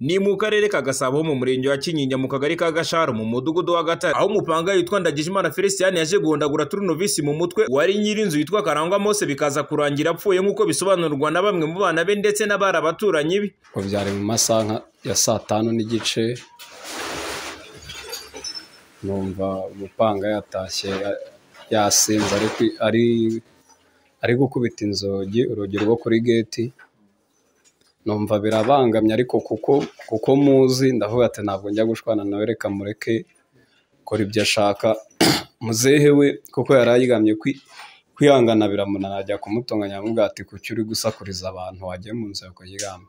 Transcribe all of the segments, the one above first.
ni mu karere ka gasabo ho mu murenge wa kinyinya mu kagari ka gasharo mu mudugudu wa gatare aho umupanga yitwa ndagijimana felicien yaje guhondagura turunovisi mu mutwe wari nyir'inzu yitwa karangwa mose bikaza kurangira apfuye nk'uko bisobanurwa na bamwe mu bana be ndetse n'abari abaturanyi be ubu byari mu masaha nka- ya saa tanu n'igice numva umupanga yatashye a- yasinze ari kwi- ari ari gukubita inzugi urugi rwo kuri geti numva birabangamye ariko kuko kuko muzi ndavuga ati ntabwo njya gushwana nawe reka mureke kora ibyo ashaka muzehe we kuko yari aryamye kwi- kwihangana biramunana ajya kumutunganya amubwira ati kuki uri gusakuriza abantu wagiye mu nzu yawe kuryama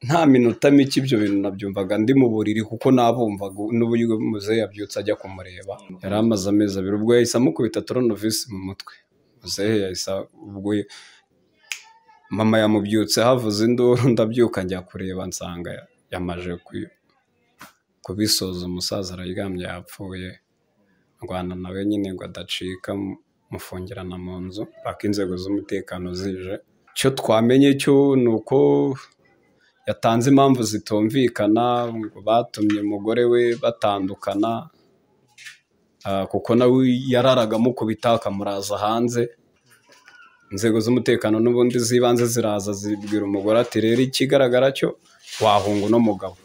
nta minota mike ibyo bintu nabyumvaga ndi mu buriri kuko nabumvaga n'uburyo muzehe yabyutse ajya kumureba yari amaze amezi abiri ubwo yahise amukubita toronovisi mu mutwe muzehe yahise ubwo mama yamubyutse havuze induru ndabyuka njya kureba nsanga yamaje ku- kubisoza umusaza araryamye yapfuye rwanda nawe nyine ngo adacika mu- mufungirana mu nzu paka inzego z'umutekano zije icyo twamenye cyo ni uko yatanze impamvu zitumvikana ngo batumye umugore we batandukana ah, kuko nawe yararaga amukubita akamuraza hanze inzego z'umutekano n'ubundi z'ibanze ziraza zibwira umugore ati rero ikigaragara cyo wahunga uno mugabo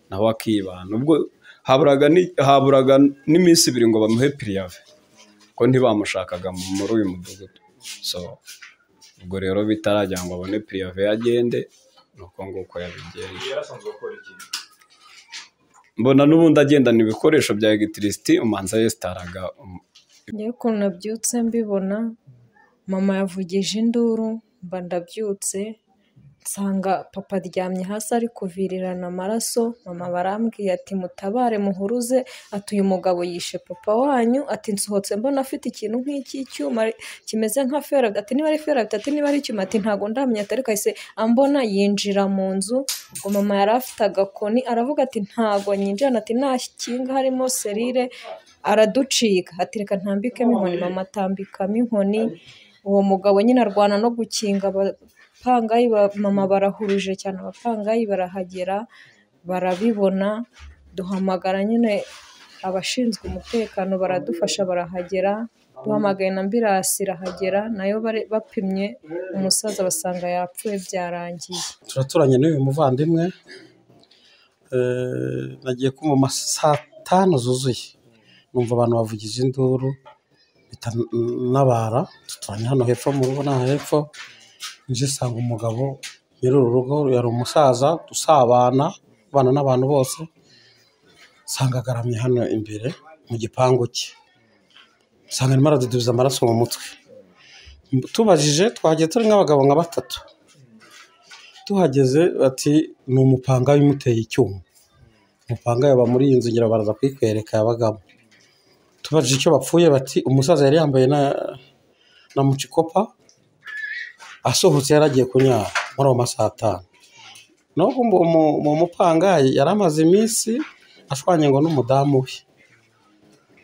nawe akibana ubwo haburaga ni- haburaga n'iminsi ibiri ngo bamuhe piriyave ko ntibamushakaga muri uyu mudugudu so ubwo rero bitarajya ngo abone piriyave agende ni uko nguko yabigenje mbona n'ubundi agendana ibikoresho bya egitiriciti umanza yesitaraga um- njyewe ukuntu nabyutse mbibona mama yavugije induru mba ndabyutse nsanga papa aryamye hasi ari kuvirirana amaraso mama barambwiye ati mutabare muhuruze ati uyu mugabo yishe papa wanyu ati nsohotse mbona afite ikintu nk'icy'icyuma kimeze nka feraga ati niba ari feraga ati niba ari icyuma ati ntabwo ndamenya ati ariko ahise ambona yinjira mu nzu ubwo mama yari afite agakoni aravuga ati ntabwo nyinjirana ati nta kinga harimo serire araducika ati reka ntambikemo inkoni mama atambikamo inkoni uwo mugabo nyine arwana no gukinga abapangayi ba- mama barahuruje cyane abapangayi barahagera barabibona duhamagara nyine abashinzwe umutekano baradufasha barahagera duhamagaye na mbirasi irahagera nayo bare- bapimye umusaza basanga yapfuye byarangiye turaturanye n'uyu muvandimwe Eh, nagiye kumva saa tanu zuzuye numva abantu bavugije induru mpita nabara duturanye hano hepfo mu rugo n'aha hepfo nje nsanga umugabo nyiri uru rugo yari umusaza dusabana abana n'abantu bose nsanga agaramye hano imbere mu gipangu cye nsanga arimo aradudubiza amaraso mu mutwe tubajije twagiye turi nk'abagabo nka batatu tuhageze bati ni umupanga umuteye icyuma umupanga yaba muri iyi nzu ngira baraza kuyikwereka yabagamo tubajije icyo bapfuye bati umusaza yari yambaye na na mucikopa asohotse yari agiye kunyara muri ayo masaha atanu naho ubu umu- uwo mupangayi yari amaze iminsi ashwanye ngo n'umudamu we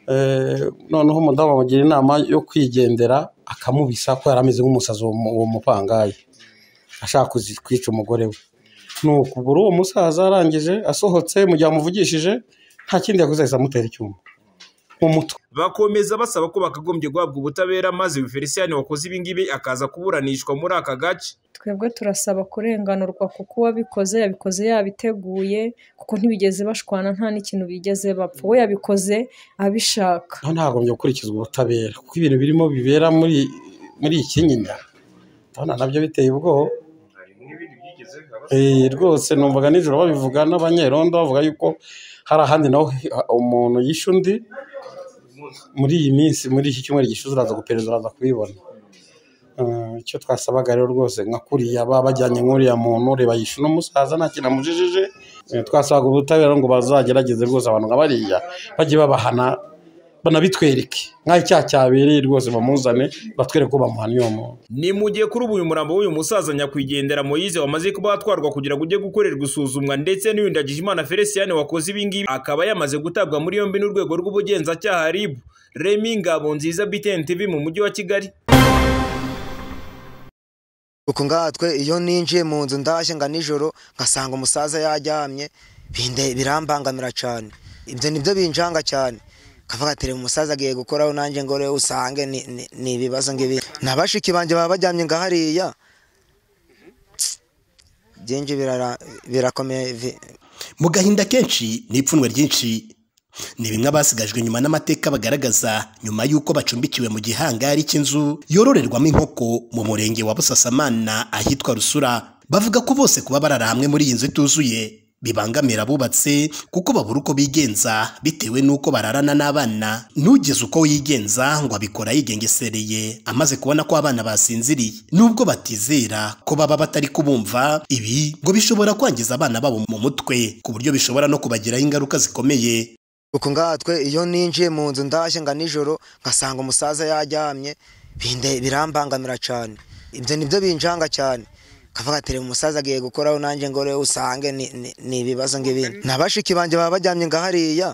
Eh, noneho umudamu amugira inama yo kwigendera akamubisa ko yari ameze nk'umusazi uwo mu- uwo mupangayi ashaka kuzi- kwica umugore we nuko ubura uwo musaza arangije asohotse mu gihe amuvugishije nta kindi yakoze ahise amutera icyuma mu mutwe bakomeza basaba ko bakagombye guhabwa ubutabera maze uyu felicien wakoze ibingibi akaza kuburanishwa muri aka gace twebwe turasaba kurenganurwa kuko uwabikoze yabikoze yabiteguye kuko ntibigeze bashwana nta n'ikintu bigeze bapfa we yabikoze abishaka aho ntagombye gukurikizwa ubutabera kuko ibintu birimo bibera muri muri iyi kinyinya ndabona nabyo biteye ubwoba Eh, rwose numvaga nijoro babivuga n'abanyerondo bavuga yuko hari ahandi naho hi- ha- umuntu yishe undi muri iyi minsi muri iki cyumweru gishize uraza gupereza uraza kubibona Eh, icyo twasabaga rero rwose nka kuriya baba bajyanye nk'uriya muntu reba yishe uno musaza nta kintu amujijije Eh, twasabaga ubutabera ngo bazagerageze rwose abantu nka bariya bajye babahana banabitwereke nk'aho icyaha cyabereye rwose bamuzane batwereke ko bamuhaniye uwo muntu ni mu gihe kuri ubu uyu murambo w'uyu musaza nyakwigendera Moise wamaze kuba watwarwa kugira ngo ujye gukorerwa isuzumwa ndetse n'uyu Ndagijimana Felicien wakoze ibingibi akaba yamaze gutabwa muri yombi n'urwego rw'ubugenzacyaha RIB Remy Ngabonziza BTN TV mu mujyi wa Kigali kuko ngatwe iyo ninjiye mu nzu ndashye nga nijoro ngasanga umusaza yaryamye binde- birambangamira cyane ibyo nibyo binjanga cyane kavuga ati reba umusaza agiye gukoraho nanjye ngo rero usange ni- ni- ni ibibazo ngibi na bashiki banjye baba bajyamye nga hariya byinshi birara- birakomeye vi- mu gahinda kenshi n'ipfunwe ryinshi ni bimwe abasigajwe nyuma n'amateka bagaragaza nyuma y'uko bacumbikiwe mu gihangari cy'inzu yororerwamo inkoko mu murenge wa busasamana ahitwa rusura bavuga ko bose kuba barara hamwe muri iyi nzu ituzuye bibangamira abubatse kuko babura uko bigenza bitewe n'uko bararana n'abana n'ugeze uko yigenza ngo abikora yigengesereye amaze kubona ko abana basinziriye nubwo batizera ko baba batari kubumva ibi ngo bishobora kwangiza abana babo mu mutwe ku buryo bishobora no kubagiraho ingaruka zikomeye kuko ngatwe iyo ninjiye mu nzu ndashye nga nijoro ngasanga umusaza yaryamye binde- birambangamira cyane ibyo nibyo binjanga cyane kavuga ati reba umusaza agiye gukoraho nanjye ngo rero usange ni- ni ni ibibazo ngibindi na bashiki banjye baba bajyamye nga hariya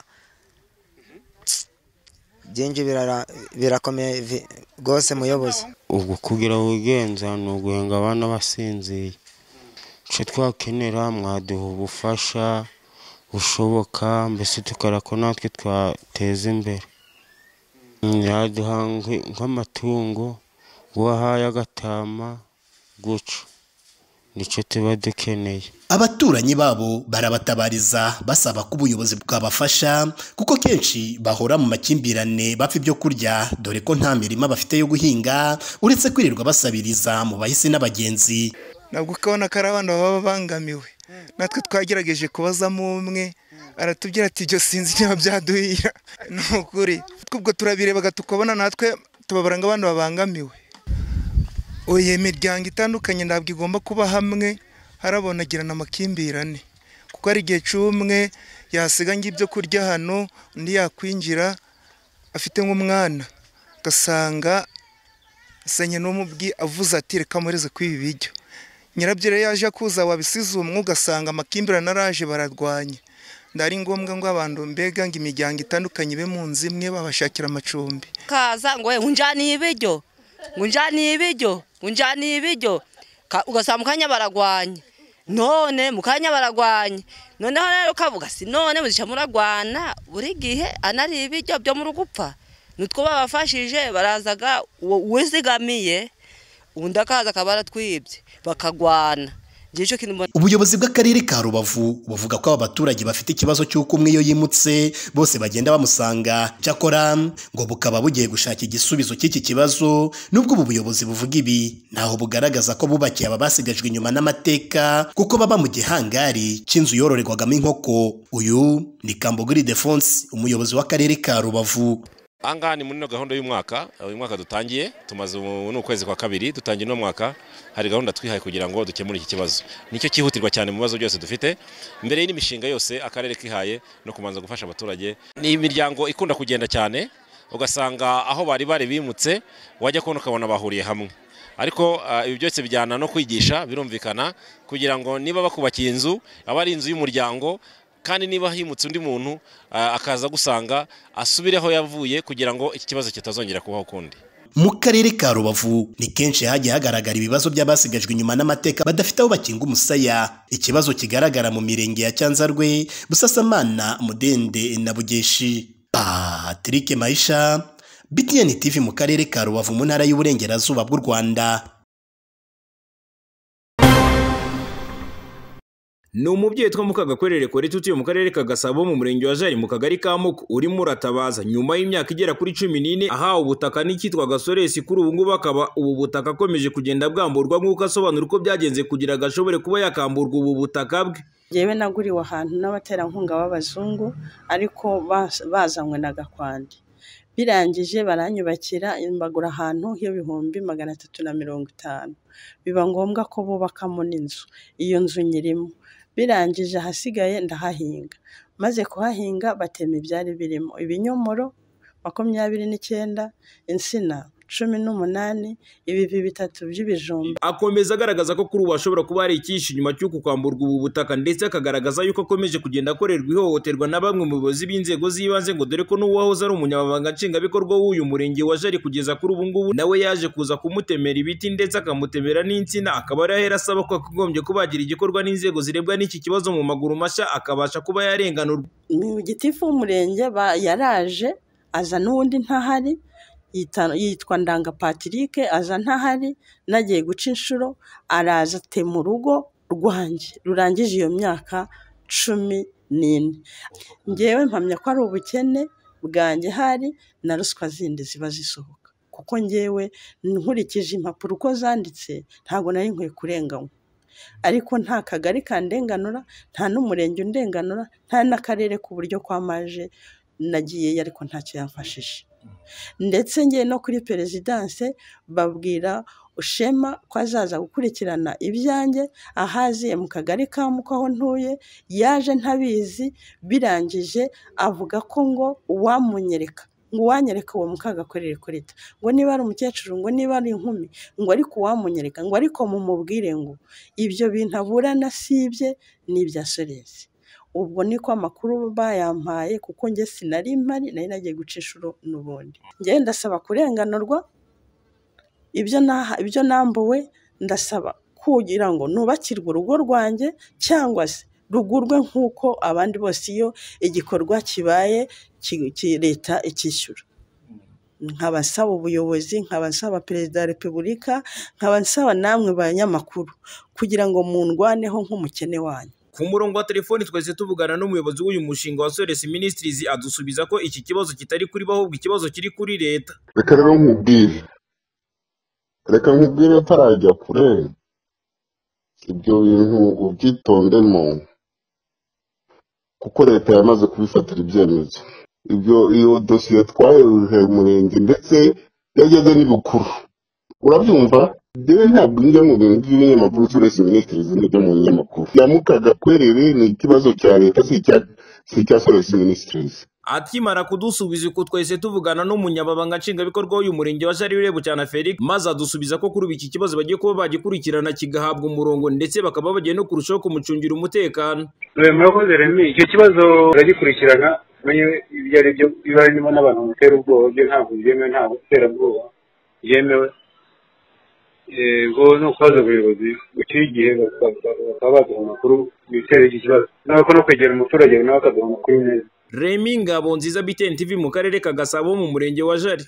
byinshi birara- birakomeye vi- rwose muyobozi ubwo kugira wigenza ni uguhenga abana basinziye icyo twakenera mwaduha ubufasha bushoboka mbese tukora ko natwe twateza imbere mwaduha nk- nk'amatungo wahaye agatama guca nicyo tuba dukeneye abaturanyi babo barabatabariza basaba ko ubuyobozi bwabafasha kuko kenshi bahora mu makimbirane bapfa ibyo kurya dore ko nta mirima bafite yo guhinga uretse kwirirwa basabiriza mu bahisi n'abagenzi nabwo ukabona ko ari abana baba babangamiwe natwe twagerageje kubazamo umwe aratubwira ati ibyo sinzi niba byaduhira ni ukuri ubwo turabirebaga tukabona natwe tubabara nk'abantu babangamiwe oye imiryango itandukanye ntabwo igomba kuba hamwe harabonagirana amakimbirane kuko hari igihe cy'umwe yasiga nk'ibyo kurya hano undi yakwinjira afite nk'umwana ugasanga senye n'umubwi avuze ati reka mureze kwibi biryo nyirabyo rero yaje akuza wabisize umwe ugasanga amakimbirane araje bararwanya ndari ngombwa ngo abantu mbega ngo imiryango itandukanye ibe mu nzu imwe babashakira amacumbi kaza ngo we unjaniye ibiryo unjaniye ibiryo unjaniye ibiryo Ka- ugasanga mu kanya baragwanya none mu kanya baragwanya noneho rero ukavuga si none muzisha muragwana buri gihe anari ibiryo byo mu rugupfa nutwo babafashije barazaga uwo uwizigamiye undi akaza akaba aratwibye bakagwana ngicyo kintu mbona ubuyobozi bw'akarere ka rubavu buvuga ko aba baturage bafite ikibazo cy'uko umwe iyo yimutse bose bagenda bamusanga cyakora ngo bukaba bugiye gushaka igisubizo cy'iki kibazo nubwo ubu buyobozi buvuga ibi ntaho bugaragaza ko bubakiye aba basigajwe inyuma n'amateka kuko baba mu gihangari cy'inzu yororerwagamo inkoko uyu ni kambogiri defonse umuyobozi w'akarere ka rubavu ahangaha ni muri ino gahunda y'umwaka uyu mwaka dutangiye tumaze ubu ni ukwezi kwa kabiri dutangiye uno mwaka hari gahunda twihaye kugira ngo dukemure iki kibazo nicyo cyihutirwa cyane mu bibazo byose dufite mbere y'imishinga yose akarere kihaye no kubanza gufasha abaturage ni imiryango ikunda kugenda cyane ugasanga aho bari bari bimutse wajya kubona ukabona bahuriye hamwe ariko ah, ibi byose bijyana no kwigisha birumvikana kugira ngo niba bakubakiye inzu aba ari inzu y'umuryango kandi niba himutse undi muntu ah, akaza gusanga asubire aho yavuye kugira ngo iki kibazo kitazongera kubaho ukundi mu karere ka rubavu ni kenshi hagiye hagaragara ibibazo by'abasigajwe inyuma n'amateka badafite aho bakinga umusaya ikibazo kigaragara mu mirenge ya cyanzarwe busasamana mudende na bugeshi patrick mahisha btn tv mu karere ka rubavu mu ntara y'uburengerazuba bw'u rwanda ni umubyeyi two mu kagakwerere koreti utuye mu karere ka gasabo mu murenge wa jari mu kagari ka muko urimo uratabaza nyuma y'imyaka igera kuri cumi n'ine ahawe ubutaka n'icyitwa gasoresi kuri ubu ngubu akaba ubu butaka akomeje kugenda bwamburwa nk'uko asobanura uko byagenze kugira ngo ashobore kuba yakamburwa ubu butaka bwe yewe naguriwe ahantu n'abaterankunga b'abazungu ariko bas- bazanywe na gakwandi birangije baranyubakira mbagura ahantu h'ibihumbi magana atatu na mirongo itanu biba ngombwa ko bubakamo n'inzu iyo nzu nyirimo birangije ahasigaye ndahahinga maze kuhahinga batema ibyari birimo ibinyomoro makumyabiri n'icyenda insina cumi n'umunani ibivi bitatu by'ibijumba akomeza agaragaza ko kuri ubu hashobora kuba hari icyihishe inyuma cy'uko kwamburwa ubu butaka ndetse akagaragaza yuko akomeje kugenda akorerwa ihohoterwa na bamwe mu bayobozi b'inzego z'ibanze ngo dore ko n'uwahoze ari umunyamabanga nshingwabikorwa w'uyu murenge wa jari kugeza kuri ubu ngubu nawe yaje kuza kumutemera ibiti ndetse akamutemera n'insina akaba ari ahera asaba ko akagombye kubagira igikorwa n'inzego zirebwa n'iki kibazo mu maguru mashya akabasha kuba yarenganurwa gitifu w'umurenge ba- yaraje aza n'uwundi ntahari yita- yitwa ndanga patrick aza ntahari nagiye guca inshuro araza atema urugo rwanjye rurangije iyo myaka cumi n'ine ngewe mpamya ko ari ubukene bwanjye hari na ruswa zindi ziba zisohoka kuko ngewe nkurikije impapuro uko zanditse ntabwo nari nkwiye kurenganywa ariko nta kagari kandenganura nta n'umurenge undenganura nta n'akarere ku buryo kwamaje nagiyeyo ariko ntacyo yamfashije ndetse ngiye no kuri perezidanse babwira ushema ko azaza gukurikirana ibyanjye ahaziye mu kagari ka muko aho ntuye yaje ntabizi birangije avuga ko ngo uwamunyereka ngo uwanyereka uwo mukagakorere kurita ngo niba ari umukecuru ngo niba ari inkumi ngo ariko uwamunyereka ngo ariko mumubwire ngo ibyo bintu aburana sibye ni ibya sorezi ubwo niko amakuru bayampaye kuko njye sinari mpari nari nagiye guca inshuro n'ubundi njyewe ndasaba kurenganurwa ibyo naha ibyo nambuwe ndasaba kugira ngo nubakirwe urugo rwanjye cyangwa se rugurwe nk'uko abandi bose iyo igikorwa kibaye ki- ki- leta ikishyura nkaba nsaba ubuyobozi nkaba nsaba perezida wa repubulika nkaba nsaba namwe banyamakuru kugira ngo mundwaneho nk'umukene wanyu ku murongo wa telefoni twese tuvugana n'umuyobozi w'uyu mushinga wa Sores Ministries adusubiza ko iki kibazo kitari kuri bo ahubwo ikibazo kiri kuri leta reka rero nkubwire reka nkubwire atarajya kure ibyo bintu ubyitondemo kuko leta yamaze kubifatira ibyemezo ibyo iyo dosiye twayoheje umurenge ndetse yageze n'ibukuru urabyumva njyewe ntabwo njya mu bintu by'ibinyamakuru turetse minisitiri n'ibyo mu binyamakuru yamukaga kwerere ni ikibazo cya leta si icya si icya soresi minisitirizi akimara kudusubiza uko twese tuvugana n'umunyamabanga nshingwabikorwa w'uyu murenge wa Jari Rebu cyane Felix maze adusubiza ko kuri ubu iki kibazo bagiye kuba bagikurikirana kigahabwa umurongo ndetse bakaba bagiye no kurushaho kumucungira umutekano murakoze remi icyo kibazo baragikurikirana tumenye ibyo ari byo biba birimo n'abantu batera ubwoba byo ntabwo byemewe ntabwo iterabwoba byemewe ubwo ni ukubaza ubuyobozi bukiri igihe bakaba baduha amakuru bitera iki kibazo ntabwo no kwegera umuturage nawe akaduha amakuru neza Remy Ngabonziza BTN TV mu karere ka Gasabo mu murenge wa Jari